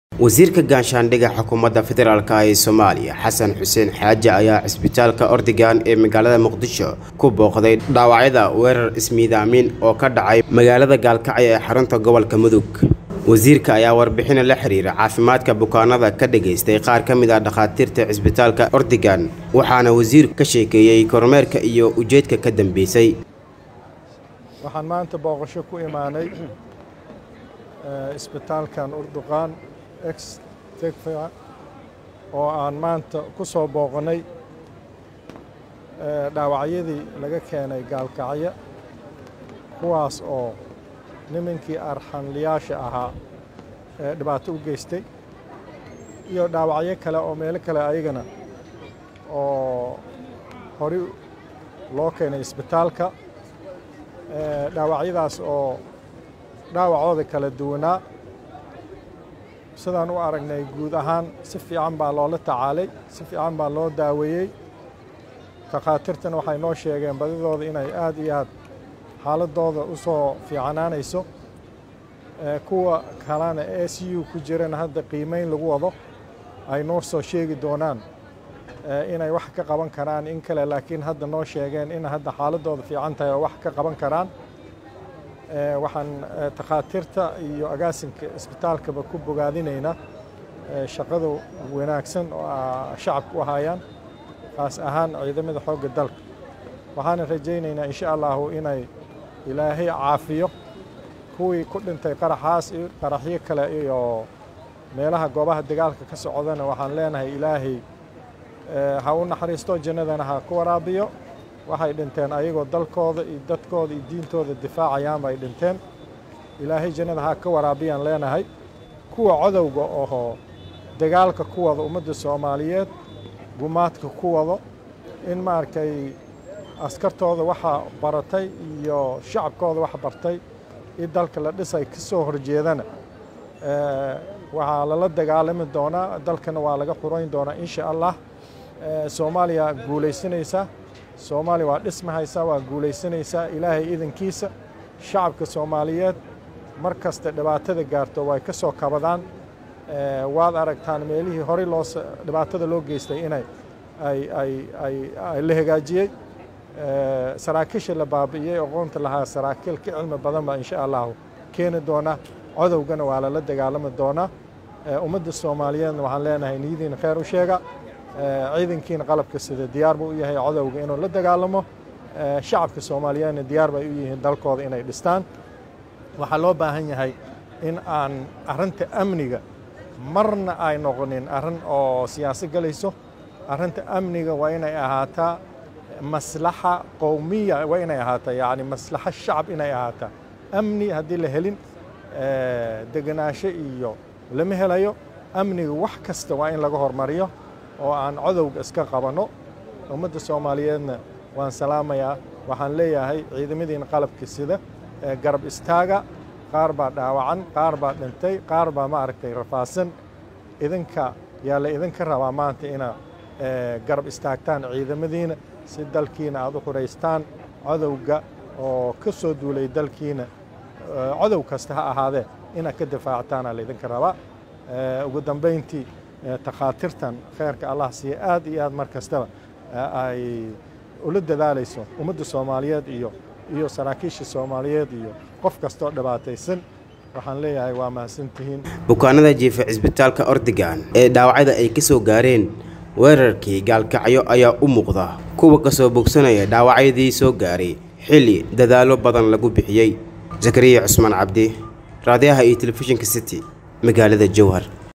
wasiirka gaanshaandhiga xukuumadda federaalk ee soomaaliya xasan xuseen xaaji ayaa cisbitaalka ordigan ee magaalada muqdisho ku booqday dhaawacyada weerar ismiidaamin oo ka dhacay magaalada gaalkacyo ee xarunta gobolka mudug wasiirka ayaa warbixina la xiriira caafimaadka bukaanada ka dhagaystay qaar ka mid ah dhakhaatiirta cisbitaalka ordigan waxaana wasiirku ka sheekeeyey kormeerka iyo ujeedka ka dambeysay waxaan maanta booqasho ku imaanay isbitaalkan urduqaan ex tegfa oo aan maanta ku soo booqannay dhaawacyadii laga keenay gaalkacyo kuwaas oo nimankii arxanliyaasha ahaa ee dhibaato u geystay iyo dhaawacyo kale oo meelo kale ayagana oo hori loo keenay isbitaalka dhaawacyadaas oo dhaawacooda kala duwanaa sidaan u aragnay guud ahaan si fiican baa loola tacaalay si fiican baa loo daaweeyey takhaatiirtana waxay noo sheegeen badidooda inay aad iyo aad xaaladooda u soo fiicanaanayso kuwa kalena e c u ku jirana hadda qiimeyn lagu wado ay noo soo sheegi doonaan inay wax ka qaban karaan in kale laakiin hadda noo sheegeen in hadda xaaladooda fiican tahay oo wax ka qaban karaan waxaan takhaatiirta iyo agaasinka isbitaalkaba ku bogaadinaynaa shaqada wanaagsan oo shacabka u hayaan kaas ahaan ciidamada xoogga dalka waxaana rajaynaynaa insha allahu inay ilaahay caafiyo kuwii ku dhintay qaraxaas iyo qaraxyo kale iyo meelaha goobaha dagaalka ka socdana waxaan leenahay ilaahay ha u naxariisto jannadana ha ku waraabiyo waxay dhinteen ayagoo dalkooda iyo dadkooda iyo diintooda difaacayaan bay dhinteen ilaahay jannada ha ka waraabiyaan leenahay kuwa codowga oo dagaalka ku wada ummadda soomaaliyeed gumaadka ku wado in maaragtay askartooda waxa baratay iyo shacabkooda wax bartay in dalka la dhisay ka soo horjeedana waxaa lala dagaalami doonaa dalkana waa laga xurayn doonaa insha allah soomaaliya guulaysanaysa soomaaliya waa dhismahaysa waa guulaysanaysaa ilaahay idankiisa shacabka soomaaliyeed mar kasta dhibaatada gaarto way ka soo kabadaan waad aragtaan meelihii horey loo dhibaatada loo geystay inay ay la hagaajiyey saraakiisha la baabi'iyey aqoonta lahaa saraakiil ka cilmi badan baa insha allahu keeni doona codowgana waa lala dagaalami doonaa ummadda soomaaliyeedna waxaan leenahay niyadiina kheyr u sheega ciidankiina qalabka sida diyaar buu u yahay codowga inuu la dagaalamo shacabka soomaaliyeedna diyaar bay u yihiin dalkooda inay dhistaan waxaa loo baahan yahay in aan arrinta amniga marna ay noqonin arrin oo siyaasad galayso arrinta amniga waa inay ahaataa maslaxa qowmiya waa inay ahaataa yacni maslaxa shacab inay ahaataa amni haddii la helin degenaansho iyo lama helayo amniga wax kasta waa in laga hormariyo oo aan codowga iska qabanno ummadda soomaaliyeedna waan salaamayaa waxaan leeyahay ciidamadiina qalabka sida garab istaaga qaar baa dhaawacan qaar baa dhintay qaar baa maaragtay rafaasan idinka yaa la idinka rabaa maanta inaa garab istaagtaan ciidamadiina si dalkiina aad u xuraystaan codowga oo ka soo duulay dalkiina codow kasta ha ahaadee inaad ka difaactaana laydinka rabaa ugu dambayntii takhaatiirtan kheyrka allah siiya aad iyo aad mar kastaba ay ula dadaalayso ummadda soomaaliyeed iyo iyo saraakiisha soomaaliyeed iyo qof kastoo dhibaataysan waxaan leeyahay waa mahadsantihiin bukaanada jiifa cisbitaalka ordigan ee dhaawacyada ay ka soo gaareen weerarkii gaalkacyo ayaa u muuqda kuwa ka soo bogsanaya dhaawacyadii soo gaaray xilli dadaallo badan lagu bixiyey zakariya cusmaan cabdi raadiyaha iyo telefishinka city magaalada jowhar